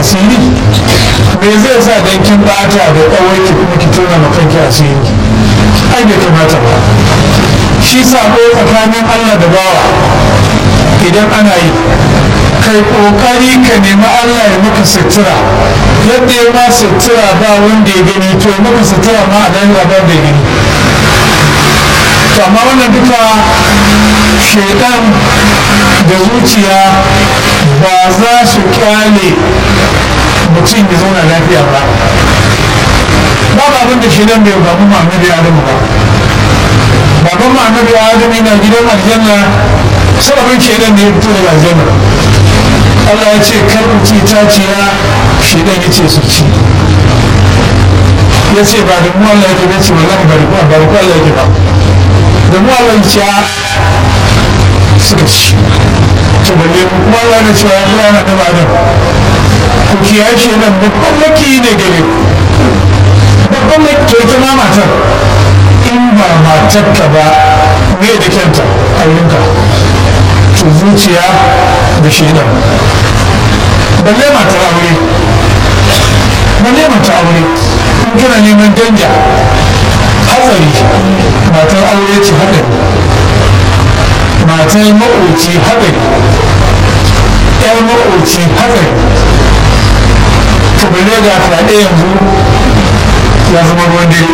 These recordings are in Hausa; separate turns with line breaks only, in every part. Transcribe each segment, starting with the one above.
asiri me zai sa dan kin bata da kawai kuma ki tona ma kanki asiri ai bai kamata ba shi sabo tsakanin Allah da bawa idan ana yi kai kokari ka nemi Allah ya maka sutura yadda ya ma sutura ba wanda ya gani to ya maka sutura ma a dan ba da gani to amma wannan duka shaidan da zuciya ba za su kyale mutum ya zauna lafiya ba babu abin da shaidan bai babu ma'amari adamu ba baban ma'amari adamu yana gidan aljanna sababin shaidan ne ya fito daga aljanna Allah ya ce kar ku ci taciya shaidan ya ce su ci ya ce ba da mu Allah yake ba ce wallahi ba da ku ba da ku Allah yake ba da mu Allah ya suka ci to balle kuma Allah ya ce ya kula na da adam ku kiyaye shaidan babban maki ne gare ku babban maki to ita ma matar in ba matarka ba me da kyanta a wurinka to zuciya da shaidan balle matar aure balle matar aure in kana neman danja hatsari matar aure ce haɗari matar maƙoci haɗari ƴar maƙoci haɗari to balle ga fyaɗe yanzu ya zama ruwan dare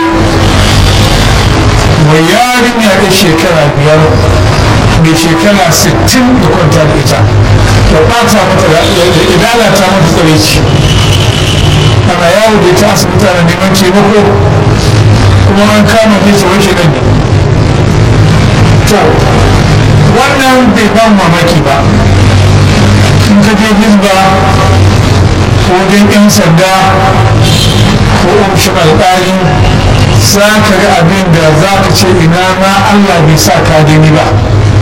mai yarinya ɗan shekara biyar mai shekara 60 da kwanta da ita da ɓata mata da lalata mata tsare ci ana yawo da ita asibiti ana neman taimako kuma an kama ta ce wani shaidan ne to wannan bai ban mamaki ba in ka je hizba ko wajen 'yan sanda ko ofishin alƙali za ka ga abin da za ka ce ina ma allah bai sa ka gani ba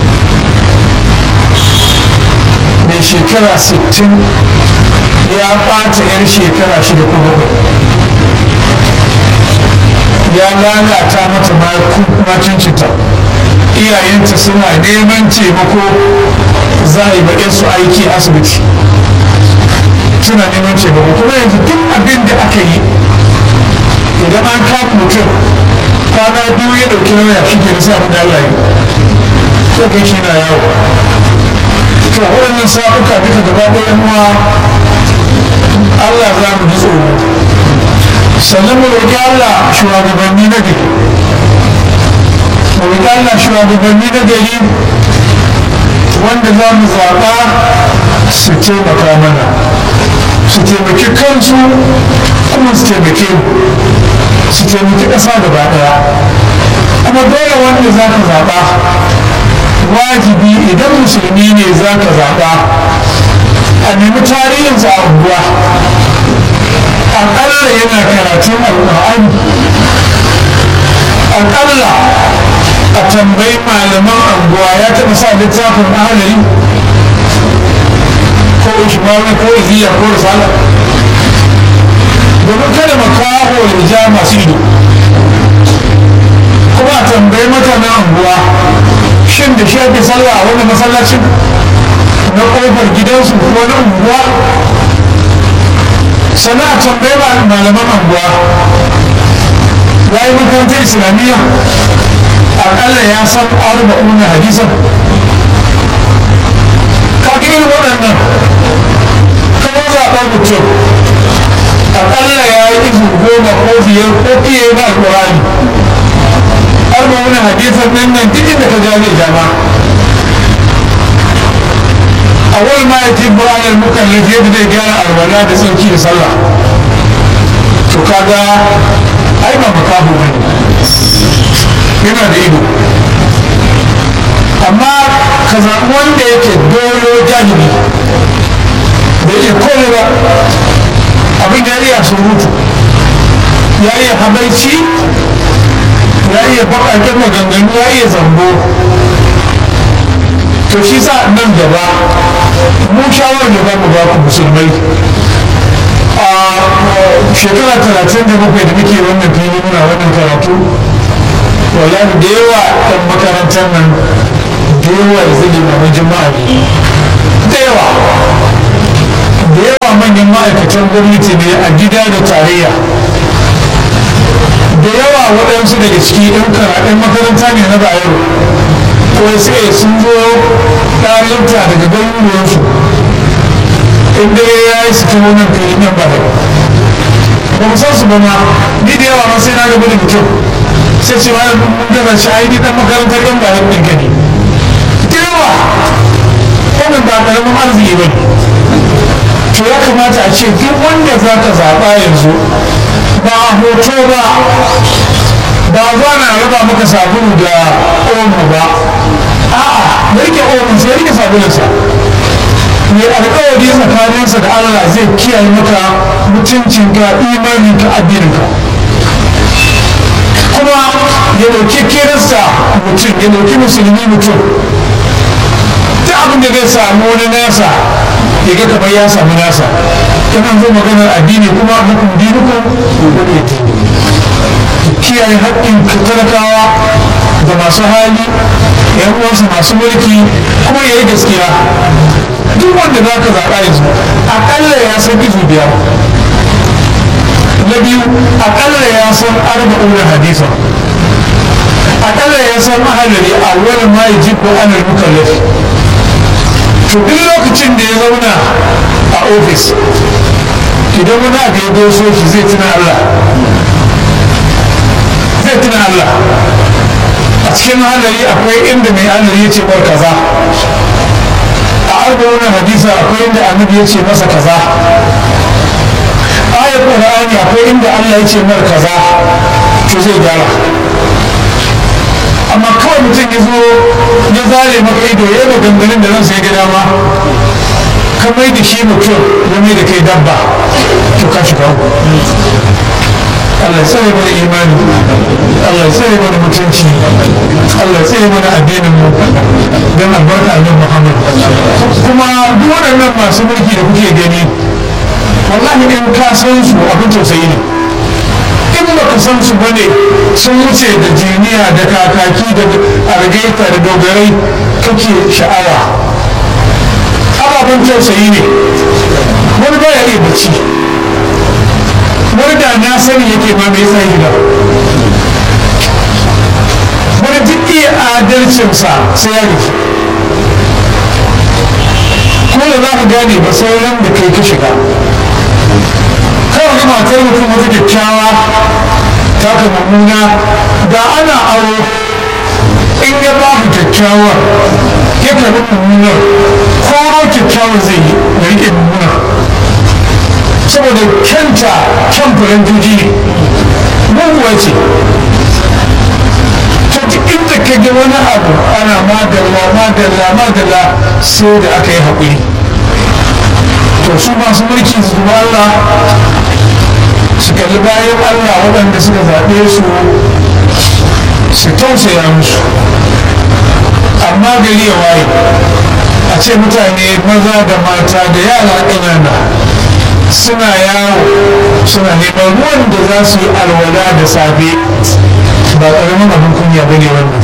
mai shekara 60 ya ɓata 'yar shekara shida ko bakwai ya lalata mata macincinta iyayenta suna neman taimako za a yi baƙin su aiki asibiti suna neman taimako kuma yanzu duk abin da aka yi idan an kafa mutum kwana biyu ya ɗauki nauya shi ke nisa abin da Allah yi ko kai shi na yawo to waɗannan sabuka duka gaba ɗaya uwa Allah za mu ji tsoro sannan mu roƙi Allah shugabanni na gari mu roƙi Allah shugabanni na gari wanda za mu zaɓa su taimaka mana su taimaki kansu kuma su taimake mu su taimaki ƙasa gaba ɗaya kuma dole wanda za ka zaɓa wajibi idan musulmi ne za ka zaɓa a nemi tarihinsa a unguwa aƙalla yana karatun alƙur'ani aƙalla a tambayi malaman anguwa ya taɓa sa littafin ahalari ko ishmawi ko iziya ko risala domin kada makaho ya ja masu ido kuma a tambayi mutanen anguwa shin da shi ake sallah a wani masallacin na ƙofar gidansu ko na unguwa sannan a tambayi malaman anguwa ya yi makarantar islamiyya akalla ya san arba'una hadisan kaga irin waɗannan kamar zaɓar mutum akalla ya yi izu goma ko biyar ko fiye na alƙur'ani arba'una hadisan nan nan duk inda ka gane jama awal ma ya tibba alal mukallaf yadda zai gyara alwala da tsarki da sallah to kaga ai ba makaho bane yana da ido amma ka zaɓi wanda yake dolo jahili da iya kone ba abin da ya iya surutu ya iya habaici ya iya baƙaƙen maganganu ya iya zambo to shi sa nan gaba mu shawarar da mu ba ku musulmai a shekara talatin da bakwai da muke wannan fili muna wannan karatu wallahi da yawa ɗan makarantar nan da yawa da zai limamin jama'a ne da yawa da yawa manyan ma'aikatan gwamnati ne a gida da tarayya da yawa waɗansu daga ciki ɗan karaɗen makaranta ne na bayero ko sai sun zo ɗalibta daga garuruwansu in dare ya yi su kawo nan kai nan ba ba mu san su ba ma ni da yawa ma sai na gaba da mutum sai ce ma mun gaza shi ai ni dan makarantar yan bayan ɗin gani da yawa wannan ba ƙaramin arziki ba ne to ya kamata a ce duk wanda za ka zaɓa yanzu ba a hoto ba ba za na raba maka sabulu da omo ba a'a da rike omo sai rike sabulunsa mai alkawari tsakaninsa da Allah zai kiyaye maka mutuncinka imaninka addininka kuma ya dauki kirista mutum ya dauki musulmi mutum duk abin da zai samu wani nasa ya ga kamar ya samu nasa kana zo maganar addini kuma hukum dinukum kiyaye haƙƙin talakawa da masu hali yan uwansa masu mulki kuma ya yi gaskiya duk wanda za ka zaɓa yanzu aƙalla ya san izu biyar na biyu aƙalla ya san arba'una hadisa aƙalla ya san ahalari a wani ma ya ji ko anar mukallaf to duk lokacin da ya zauna a ofis idan wani abu ya doso shi zai tuna Allah zai tuna Allah a cikin halari akwai inda mai halari ya ce bar kaza a arba'una hadisa akwai inda annabi ya ce masa kaza ayar qur'ani akwai inda Allah ya ce mar kaza to zai gyara amma kawai mutum ya zo ya zare maka ido ya yi maganganun da ransa ya ga dama ka mai da shi mutum ya mai da kai dabba to ka shiga Allah ya tsare mana imani Allah ya tsare mana mutunci Allah ya tsare mana addinin mu don albarka annabi Muhammad kuma duk waɗannan masu mulki da kuke gani wallahi in ka san su abin tausayi ne in baka san su bane sun wuce da jiniya da kakaki da argaita da dogarai kake sha'awa ababen tausayi ne wani baya iya bacci wani da na sani yake ma mai yasa gida wani duk iya adalcinsa sai ya gaji ko da za ka gane ba sauran da kai ka shiga kawai ga matar mutum wata kyakkyawa ta ka mummuna da ana aro in ya ba ka kyakkyawar ya karɓi mummunar koro kyakkyawar zai yi da riƙe mummunar saboda kyanta kyan furen juji ne muguwa ce to duk inda ka ga wani abu ana madalla madalla madalla sai da aka yi haƙuri to su masu mulki su zuba Allah su kalli bayan Allah waɗanda suka zaɓe su su tausaya musu amma gari ya waye a ce mutane maza da mata da yara ƙanana suna yawo suna neman ruwan da za su yi alwala da safe ba ƙaramin abin kunya ba ne wannan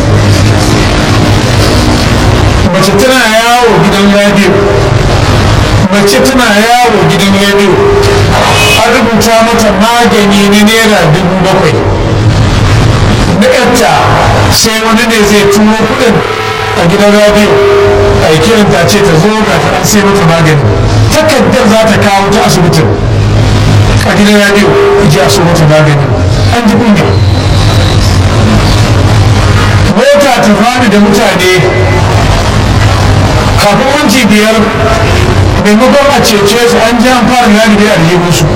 mace tana yawo gidan radio mace tana yawo gidan radio an rubuta mata magani na naira dubu bakwai na yarta sai wani ne zai turo kuɗin a gidan radio a yi kiranta ce ta zo ga ta sai mata magani takardar za ta kawo ta asibitin a gidan radio ji a so mata magani an ji kunya mota ta fadi da mutane kafin minti biyar maimakon a cece su an ji an fara lalibai aljihunsu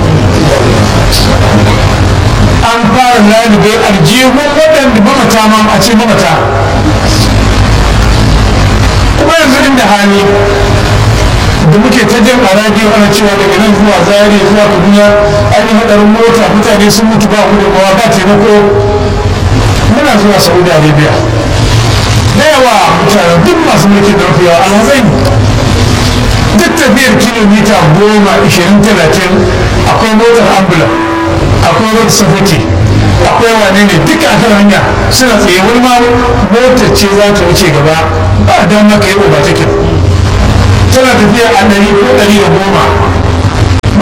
an fara lalibai aljihun waɗanda mamata ma a ce mamata kuma yanzu inda hali da muke ta jin a radiyo ana cewa daga nan zuwa zari zuwa kaduna an yi hadarin mota mutane sun mutu ba gudunmawa ba taimako muna zuwa saudi arabia da yawa mutane duk masu mulkin da mafi yawa alhazai duk tafiyar kilomita goma ishirin talatin akwai motar ambula akwai road safety akwai wane ne duka a kan hanya suna tsaye wani ma motar ce za ta wuce gaba ba don maka yi ba take tana tafiya a ɗari ko ɗari da goma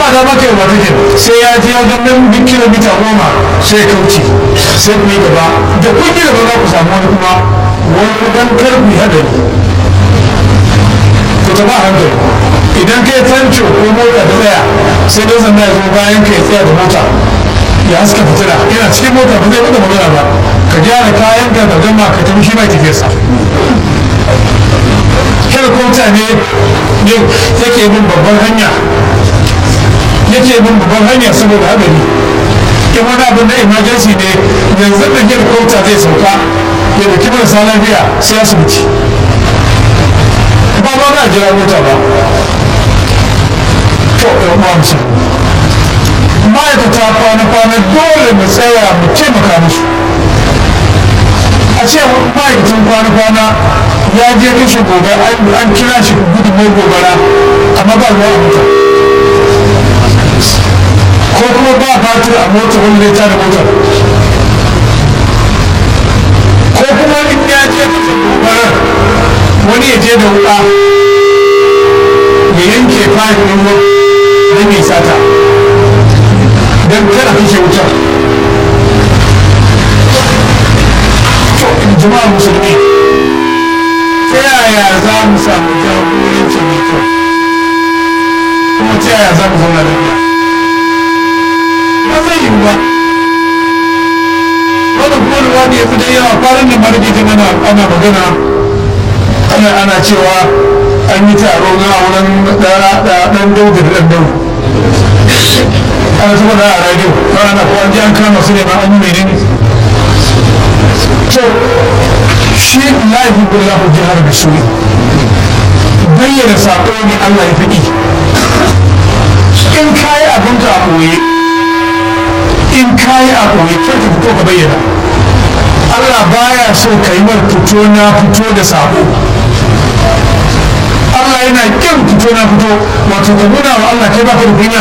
da maka yi wata ke sai ya je ya ganin bin kilomita goma sai ya kauce sai ku yi gaba da kun yi gaba za ku samu wani kuma wani dan karfi hadari ku taɓa hankali idan kai tanco ko mota da tsaya sai dai sanda ya zo bayan ka ya tsaya da mota ya haska fitila yana cikin mota ba zai maka magana ba ka gyara kayan ka gama ka tafi shi mai tafiyarsa helikopta ne yake bin babban hanya yake bin babban hanya saboda hadari in wani abin na emergency ne yanzu da helikopta zai sauka ya da kimar sa lafiya sai asibiti ba ba na jira mota ba to ɗan uwa musu ma'aikata kwana-kwana dole mu tsaya mu taimaka musu a ce ma'aikacin kwana-kwana ya je kashe gobe an kira shi gudun mai gobara amma ba ruwa a mota ko kuma ba batir a mota wanda ya tada motar ko kuma in ya je kashe gobarar wani ya je da wuka ya yanke fayil ɗin ruwa don mai sata don kada kashe wutar jama'a musulmi ta yaya za mu samu jagoranci mai kyau kuma ta yaya za mu zauna lafiya ba zai yi ba wannan kuma da wani ya fi dai yawa kwanan da marigi ta ana ana magana ana ana cewa an yi taro na wurin ɗan daudu da ɗan daudu ana zuba da a radio ana ko an ji an kama su ne ma an yi menene to shi la yuhibbu jihar da su bayyana saƙo ne Allah ya fiɗi in kayi abin ka a ɓoye in kayi a ɓoye kar ka fito ka bayyana Allah baya so ka yi mar fito na fito da saƙo Allah yana kin fito na fito wato ka nuna wa Allah kai baka da kunya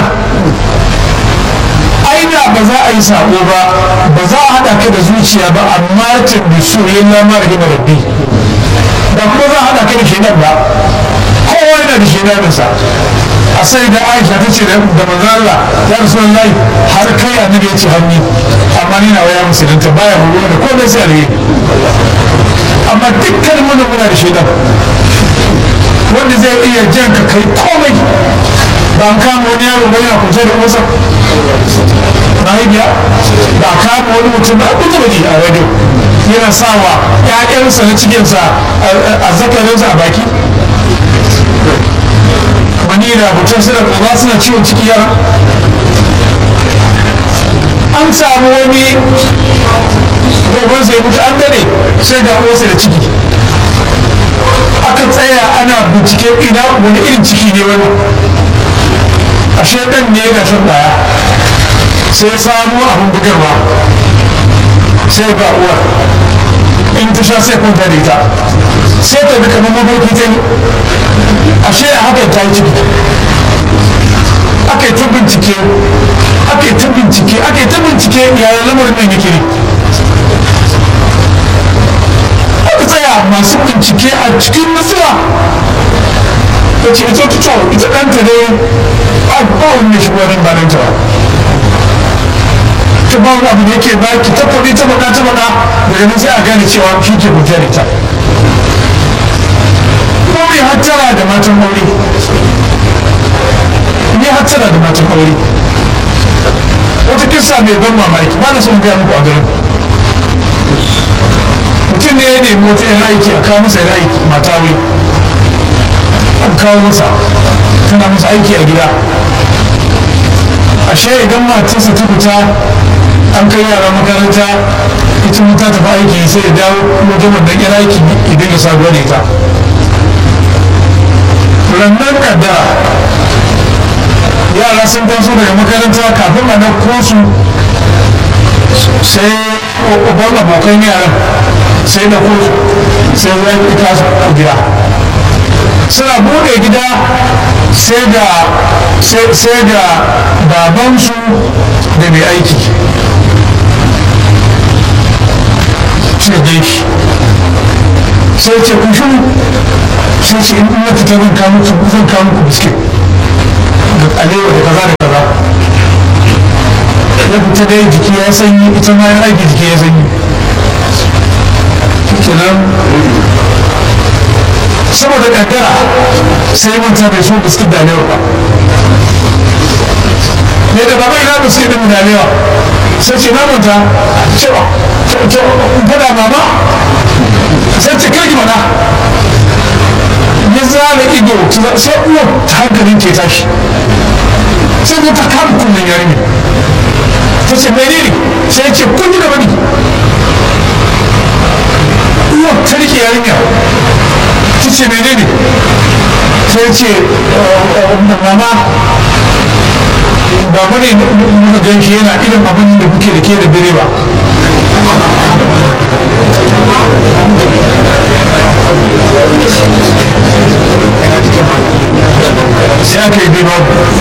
aida ba za a yi sabo ba ba za a haɗa ka da zuciya ba amma tun da su yin lamar da rabbi ba kuma za a haɗa ka da shedan ba kowa yana da shedaninsa a sai da aisha ta ce da manzo Allah ya rasu lai har kai annabi ya ce hannu amma ni na waya musulunta baya horo da komai sai alheri amma dukkan mu muna da shedan wanda zai iya jan ka kai komai ba kama wani yaro ba yana kuce da uwarsa mahaifiya ba kama wani mutum ba kuta bane a radio yana sawa ƴaƴansa na cikinsa a zakarinsa a baki wani da mutum suna ƙaba suna ciwon ciki yara an samu wani gabansa ya mutu an dare sai ga uwarsa da ciki aka tsaya ana bincike ina wani irin ciki ne wani ashe ɗan ne ga shan ɗaya sai samu abin bugarwa sai ba uwar in ta sha sai kwanta da ita sai ta bi kamar mafarki ta yi ashe a haka ta yi ciki aka yi ta bincike aka yi ta bincike aka yi ta bincike yaya lamarin nan yake ne aka tsaya masu bincike a cikin nasuwa ta ce ita ta ita ɗanta ne a ba wani shi wani ba nan ta ba ta ba wani abu da yake ba ki ta faɗi ta faɗa ta faɗa daga nan sai a gane cewa shi ke hujja da ita kuma mai hattara da matan aure mai hattara da matan aure wata kisa mai ban mamaki ba na son gaya muku a garin mutum ne ya nemi wata yan aiki a kawo masa yan aiki mata wai an kawo masa tana masa aiki a gida ashe idan matarsa ta fita an kai yara makaranta ita ta tafi aiki sai ya dawo wajen wannan yan aiki idan ya sabuwa da ita rannan kaddara yara sun taso daga makaranta kafin a ɗauko su sai uban abokan yaran sai na kosu sai zai ita su gida suna bude gida sai da sai da babansu da mai aiki suka gaishe sai ce ku shiru sai ce in na fita zan kawo muku zan kawo muku biskit da alewa da kaza da kaza ita dai jiki ya sanyi ita ma ya aiki jiki ya sanyi kenan saboda kankara sai mun ta bai so biskit da alewa ba ne da baba ina biskit din da alewa sai ce na manta cewa fada mama sai ce kai mana ya zara ido sai uwa ta hankalin ke tashi sai ta kama kunnen yarinya ta ce mene ne sai ce kun ji gaba ne uwa ta rike yarinya ta ce mene ne sai ce mama ba bane muka gan shi yana irin abin da kuke da ke da direba sai aka yi bino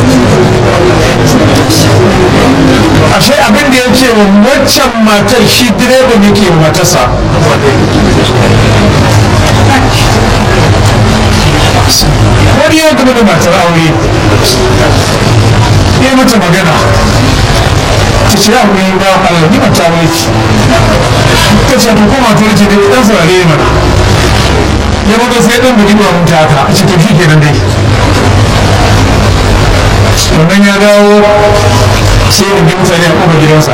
ashe abin da ya ce wa waccan matar shi direban yake wa matarsa wani ya gaba da matar aure ya mata magana ta ce aure ba Allah ni mata aure ce ta ce to kuma ta ce dai dan saurare mana ya maka sai dan bugi ba mun ta haka a ce to shi kenan dai wannan ya dawo sai da bin mutane a kofar gidansa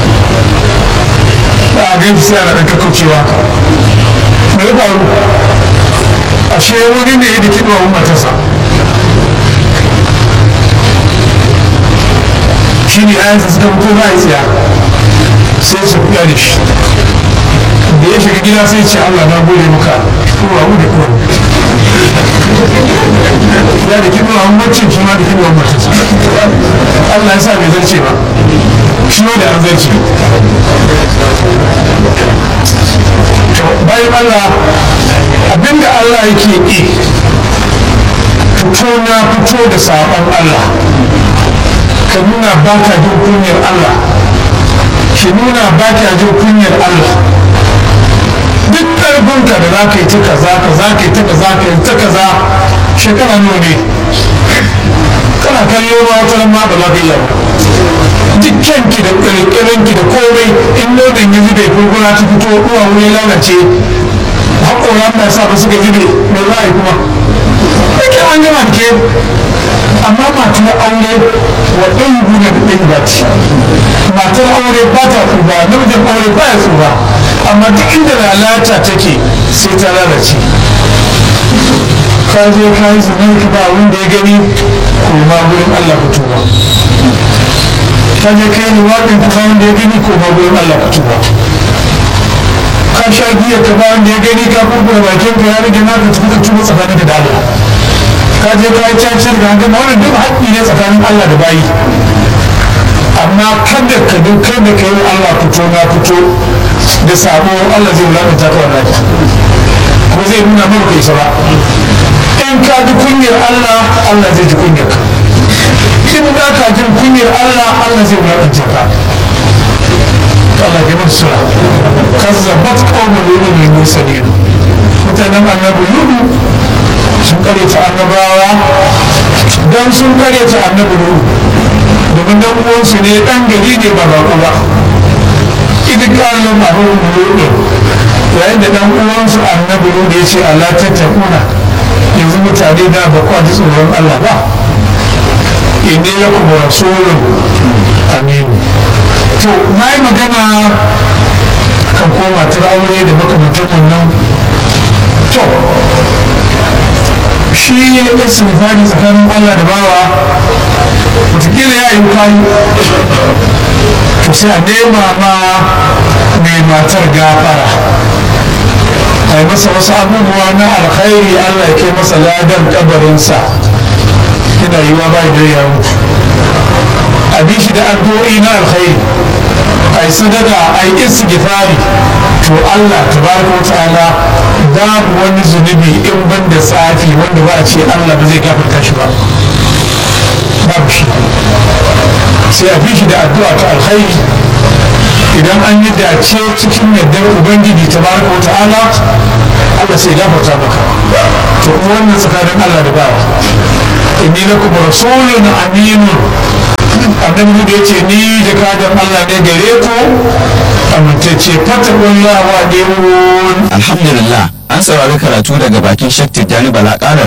ba a gan sai ana ɗan kakkaucewa me ya faru ashe wani ne ya diki ɗuwa matarsa shi ne ayansa suka fito za a yi tsiya sai su fiya da shi da ya shiga gida sai ce Allah na gode maka kowa mu da kowa ya da kiɗuwa mancin shi ma da kiɗuwa matarsa Allah ya sa bai zarce ba shi ma da an zarce bayan Allah abinda Allah yake ƙi fito na fito da saɓon Allah ka nuna ba ka jin kunyar Allah ki nuna ba ka jin kunyar Allah duk ƙarfinka da za ka yi ta kaza ka za ka yi ta kaza ka yi ta kaza shekara nawa ne kana kallo ba wata ma ba za ka iya ba dukkanki da ƙirƙirinki da komai in nonon ya zube kurkura ta fito uwa wuri lalace haƙoran da sa ba suka zube mai za a yi kuma ake an gama ke amma matar aure wa ɗan guna da ɗan bati matar aure ba ta tsuba namijin aure ba ya tsuba amma duk inda lalata take sai ta lalace ka je ka yi zunar ka ba wanda ya gani ko ma gurin Allah ku tuba ka je ka yi luwaɗin ka ba wanda ya gani ko ma gurin Allah ku tuba ka sha giya ka ba wanda ya gani ka kurkura bakin ka ya rage naka tafi ka tuba tsakanin da Allah ka je ka yi cacar da hankali wannan duk haƙƙi ne tsakanin Allah da bayi amma kada ka duk kada ka yi Allah fito na fito da sabo Allah zai wulakanta ka wallahi ko zai nuna maka kai sa ba in ka ji kunyar Allah Allah zai ji kunyar ka in ba ka jin kunyar Allah Allah zai wulakanta ka Allah ya mutu sura kazzabat qawmul lutu bil mursalin mutanen annabi lutu sun kare ta annabawa dan sun kare ta annabi lutu domin dan uwansu ne dan gari ne ba bako ba idan kallon mahu lutu yayin da dan uwansu annabi lutu ya ce Allah ta takuna yanzu mutane da ba kwa ji tsoron Allah ba inni lakum rasulun aminu to na yi magana kan koma ta aure da makamantar wannan to shi ya sinifani tsakanin allah da bawa watakila ya yi kwayi to sai a nema ma mai matar gafara a yi masa wasu abubuwa na alkhairi allah ya kai masa ladan kabarinsa yana yiwa ba da ya mutu a bi shi da addu'o'i na alkhairi a yi sadaka a yi istighfari to Allah tabaraka wa ta'ala babu wani zunubi in ban da tsafi wanda ba a ce Allah ba zai gafarta shi ba babu shi sai a bi shi da addu'a ta alkhairi idan an yi dace cikin yardar ubangiji tabaraka wa ta'ala Allah sai gafarta maka to kuma wannan tsakanin Allah da bawa inni lakum rasulun aminun annabi da ya ce ni jakadan Allah ne gare ku amintacce fatakun lawa ne
alhamdulillah an saurari karatu daga bakin shek tijjani bala ƙara